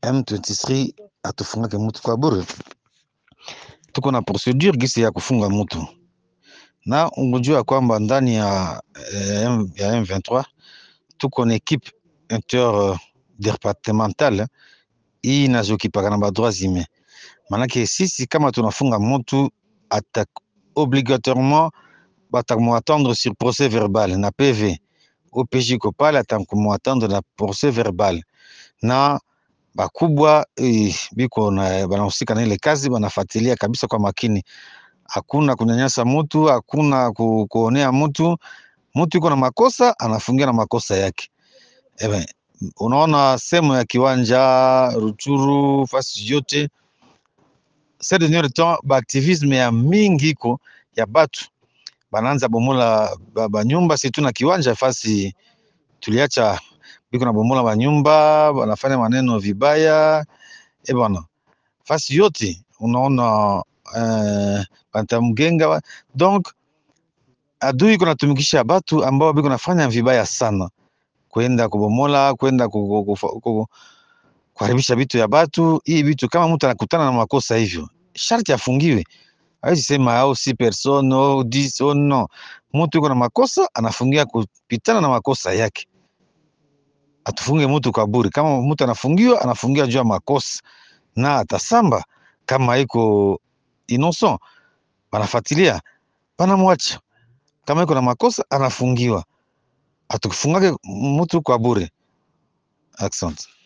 M23 atufungake mtu kwa bure. Tuko na procedure gisi ya kufunga mtu, na ungejua kwamba ndani ya, eh, ya M23 tuko na equipe interdepartementale hii inazokipaka na badroits humains. Manake sisi kama tunafunga mtu ata obligatoirement batamuatendre sur procès verbal na PV OPJ ko pale atamuatendre na procès verbal na bakubwa eh, biko na banahusika na ile kazi banafuatilia kabisa kwa makini. Hakuna kunyanyasa mtu, hakuna ku, kuonea mtu. Mtu yuko na makosa anafungia na makosa yake. Ebe, unaona sehemu ya kiwanja Ruchuru, fasi yote ces derniers temps baaktivisme ya mingi iko ya batu banaanza bomola ba, ba nyumba si tu na kiwanja fasi tuliacha biko na bomola banyumba banafanya maneno vibaya e bwana fasi yote unaona uh, bantamgenga donc adui iko natumikisha batu ambao biko nafanya vibaya sana kwenda kubomola kwenda ku- ku- ku- ku- kuharibisha vitu ya batu hii vitu kama mtu anakutana na makosa hivyo sharti afungiwe hawezi sema au si person au dis oh no mtu yuko na makosa anafungia kupitana na makosa yake atufunge mtu kwa bure kama mtu anafungiwa anafungiwa juu ya makosa na atasamba kama iko innocent wanafuatilia wanamwacha kama iko na makosa anafungiwa atukufungake mtu kwa bure asante